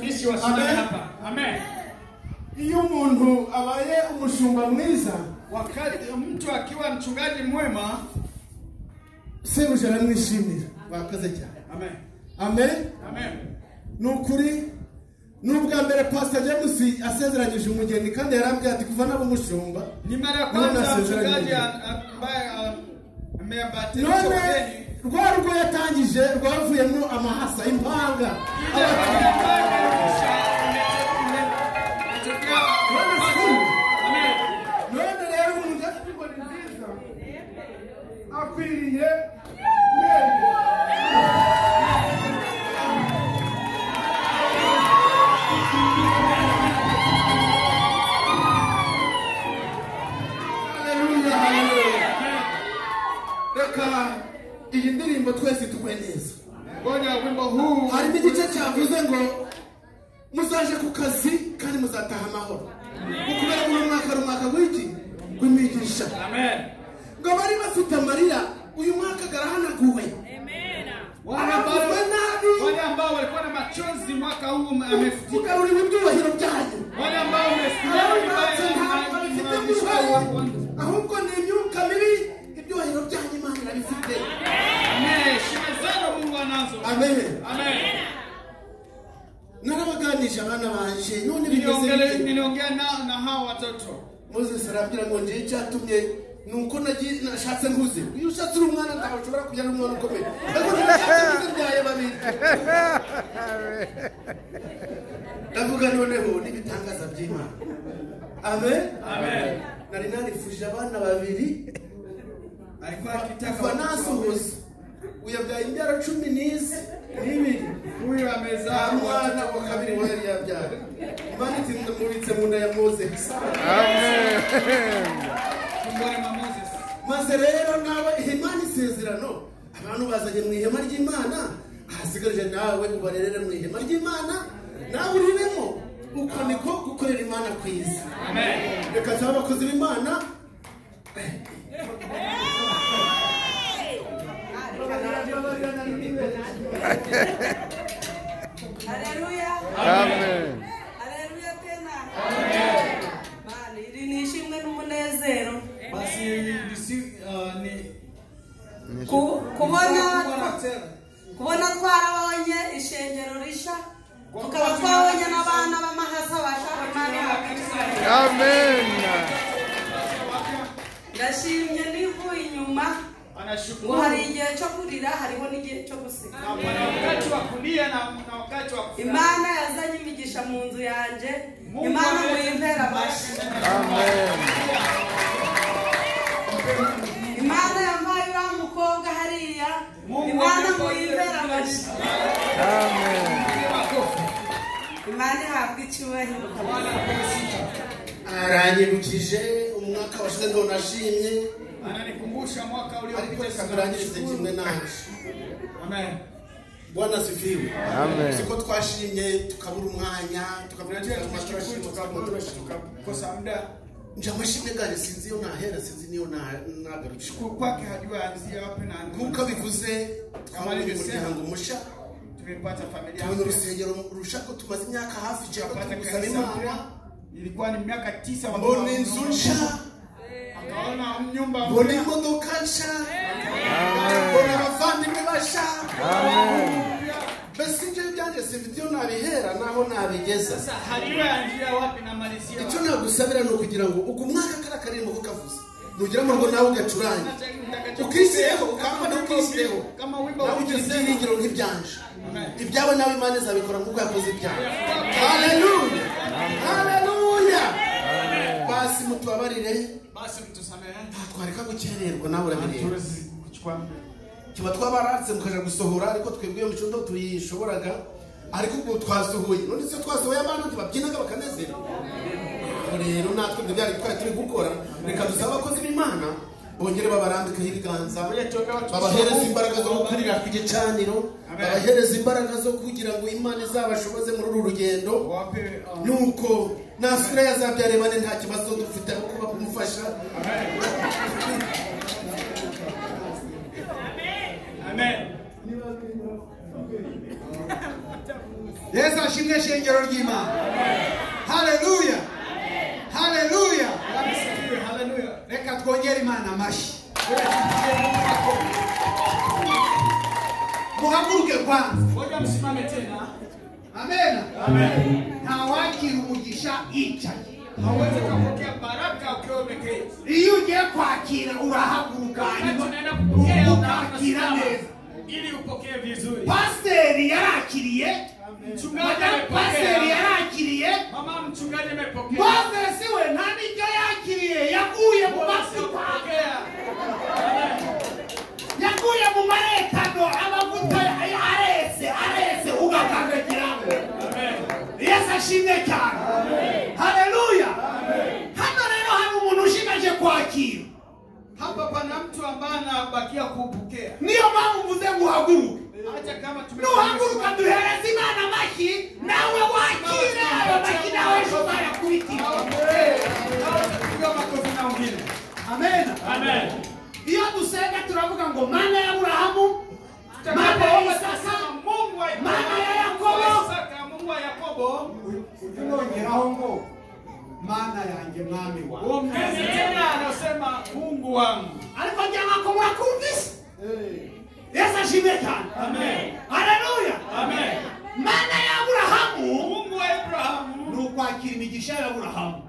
Yesu wasimame Amen. hapa. Amen. iyo umuntu abaye umushumba mwiza Wakati mtu akiwa mchungaji mwema, sebuja aramwishimira bakoze cyane Amen. amen Amen. ni ukuri ni ubwa mbere pastor james asezeranyije umugeni kandi yarambwiye ati kuva naba umushumba Ni mara ya None kwanza asezeranye. mchungaji a- a- ambaye a- ameambatisha none wageni. rwa rugo yatangije rwavuyemo amahasa impanga Abakiri- Ile ambayo ameambatisha, ime- ime- imetokea kwanza. Amen. none rero umuntu afite inkoni nziza akwiriye mwemye Haleluya, haleluya. reka iyi ndirimbo twese tugwe neza Ngoja wimbo huu harimo igice cyavuze ngo muzaje ku kazi kandi muzataha amahoro ni kubera ko uno mwaka ari umwaka w'iki w'imigisha Amen. ngo bari bafite amarira uyu mwaka garahanaguwe Wale ambao aravuzwe nabi wale ambao walikuwa na machozi mwaka huu amefutika mugarurira ibyubahiro byanyu wale ambao rero wamesimama imanza ntabwo bifite imbaye byubahiro ahubwo ni imyuka mibi ibyubahiro byanyu imana irabifite Amen. Heshima zenu Mungu anazo. amen Amen. narabaganije abana banje none bimeze Niliongele- bite Niliongea na na hawa watoto. moses arambwira ngo ngiye icyatumye ni uko nagiye- nashatse nkuze iyo ushatse uri umwana ntawe ushobora kugira n'umwana ukomeye ariko niba ushatse nkuze mbyaye babiri ndavuga noneho n'ibitangaza by'imana amen Amen. nari narifuje abana babiri Alikuwa akitaka kuva nasohoza uyabyaye imbyaro cumi n'izi n'ibiri huyu amezaa mwana watoto wa kabiri wa yari yabyara imana iti ndamubitse mu nda ya moses tumboni mwa Moses. maze rero nawe ihema n'isezerano abantu bazanye mu ihema ry'imana ahasigaje nawe ubarerere mu ihema ry'imana nawe uriremo uko niko gukorera imana kwiza Amen. reka tube abakozi b'imana Haleluya. Amen. Haleluya tena. Mani, iri ni ishimwe n'umunezero Basi ni si- ah, ni- Ku- kubona kubona tena. kubona twarabonye ishengero rishya tukaba twabonye n'abana b'amahasa bashaka Amen. ndashimye nivuye inyuma ngo Anashukuru. hari igihe cyo kurira hariho n'igihe cyo guseka Na kuna wakati wa kulia na na wakati wa kufurahi. imana yazanye imigisha mu nzu yanjye Mungu imana ameleta muyimpera amashyi baraka. imana yambaye uriya mukobwa hariya Mungu imana ameleta muyimpera amashyi Piga makofi. imana ihabwa icyubahiro Bwana akubariki. aranyibukije umwaka washize ngo nashimye Ananikumbusha mwaka ariko uliopita reka sana. turangirize kimwe nawe Amen. bwana sifiwe Amen. siko twashimye tukabura umwanya tukabura tukabura turashima tukabura turashima Tukakosa muda nje amashimwe ganje sinzi iyo nahera sinzi niyo na- nagarukira shukuru kwake hajua anzia wapi na nk'uko abivuze twabonye umuryango mushya tumepata familia tubona urusengero rusha ko tumaze imyaka hafi ijana Tukapata tugusaba kanisa mpya. imana ilikuwa ni miaka tisa wa- mbona inzu nshya akaona nyumba mbona mpya. imodoka nshya mbona abavandimwe bashya mbese ibyo byanjye simfite iyo nabihera naho nabigeza Sasa hajua anzia wapi na malizia wapi. icyo nagusabira ni ukugira ngo uku mwaka kariya karimbo ko kavuze nugeramo ngo nawe ugacurange ukisireho ukambona ukisireho Kama wimbo nawe ugira ukisema. ibyiringiro nk'ibyanje Amen. ibyawe nawe imana izabikora nk'uko yakoze ibyawe haleluya haleluya basi mutubabarire Basi mtusamehe. twatwareka gukererwa nawe urabireba Hatuwezi kuchukua kiba twabaratse mukaja gusohora ariko twebwe iyo mico ndo tuyishoboraga ariko ubu twasohoye none se twasohoye abantu ntibabyinaga bakanezerwa Ubwo rero natwe ibyo byari twari turi gukora reka dusabe abakozi b'imana bongere babarambikeho ibiganza babahereza imbaraga zo gukurira ku gicaniro Amen. babahereza imbaraga zo kugira ngo imana izabashoboze muri uru rugendo wape um, nuko nasura yazabyare bane nta kibazo dufite aho kuba kumufasha Amen. yesu ashimwe shengero ry'imana haleluya haleluya reka twongere imana amashyi muhaguruke kwanza Ngoja msimame tena. amena Amen. ntawakira umugisha yicaye Hauwezi kupokea baraka ukiwa umeketi. iyo ugiye kwakira urahaguruka Wakati hanyuma unaenda kupokea ukakira unasimama neza ili upokee vizuri. pasiteri yarakiriye Mchungaji madamu pasiteri amepokea. yarakiriye Mama mchungaji amepokea. mozesi we nta n'ibyo yakiriye yaguye mu masuka Pokea. yaguye mu maretano amavuta ya- arese arese ugakandagiramo Amen. yesu ashimwe cyane haleluya hano rero hari umuntu ushigaje kwakira Hapa pana mtu ambaye anabakia kupokea. niyo mpamvu mvuze ngo uhaguruke Hata kama tume nuhaguruka duhereza imana amashyi nawe wakira ayo mashyi nawe ejo uzayakubitira makofi na wengine. amena Amen. iyo dusenga turavuga ngo mana ya aburahamu mana ya Tutakapoomba isaka sasa Mungu wa Maana ya Yakobo. Isaka, Mungu wa Yakobo. ujongeraho ngo mana yanjye mwami wawe Ongeze tena anasema Mungu wangu. ariko njyana ko mwakumvise yesu ashimwe cyane Amen. haleluya Amen. mana ya aburahamu Mungu wa Abrahamu ni ukwakira imigisha ya aburahamu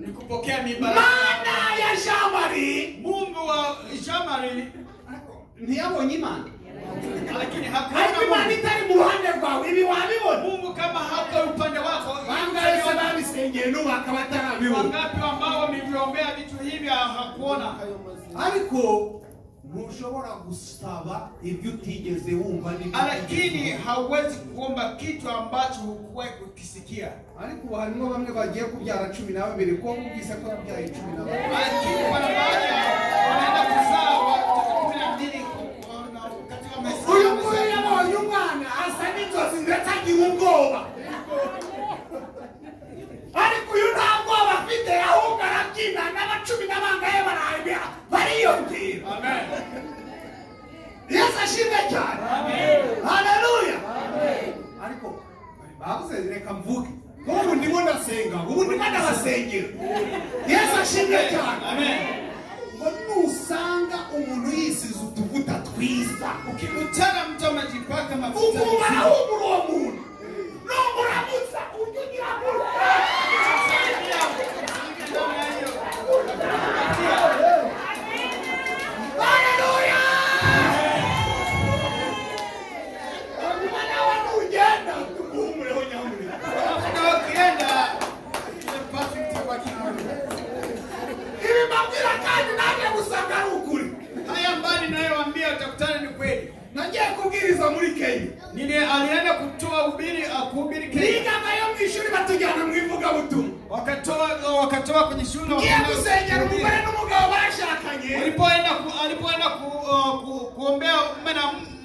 ni kupokea mibaraka. mana ya jamari Mungu wa Shamari ntiyabonye imana lakini ariko hakuna imana Mungu. itari mu ruhande rwawe ibi wabibona Mungu kama hako upande wako. bangahe se babisengeye n'ubaka batarabibona Wangapi ambao wameviombea vitu hivi hakuona? ariko ntushobora gusaba ibyo utigeze wumva n'ibyo Lakini hauwezi kuomba kitu ambacho hukuwahi kukisikia. ariko ubu harimo bamwe bagiye kubyara cumi na babiri ko wumvise ko yabyaye cumi na babiri Lakini kuna baadhi wanaenda kuzaa watoto kumi na mbili wana- katika maisha uyu yao. nguyu yabonye umwana asa n'inzozi ndetse agira ubwoba ariko uyu nta bwoba afite ahubwo arabyina n'abacumi n'abangahe barabya bariyongera Amen. yesu ashimwe cyane haleluya ariko babuze reka mvuge nk'ubu ndimo ndasenga ubu ndimo ndabasengera yesu ashimwe cyane Amen. ngo nusanga umuntu yisize utuvuta twiza Ukikutana mtu amejipaka mafuta ukumva vizuri, ahumura uwo muntu nubwo uramutsa ujye ugira gutya namna hiyo Haleluya! Hanyuma nawe nugenda tuguhumureho nyamure. na ukienda umepata mtu kwa kiuno. Ibi mbabwira kandi nanjye gusanga ari ukuri. Haya ambayo ninayowaambia utakutana ni kweli. Nagiye kubwiriza muri Kenya. Nile alienda kutoa ubiri akuhubiri Kenya. Nigagayo mu ishuri batujyana mu ivugabutumwa. Wakatoa wakatoa kwenye shule Ngiye wakaenda- gusengera umugore n'umugabo bashakanye. Walipoenda ku- alipoenda ku, uh, ku, kuombea mume na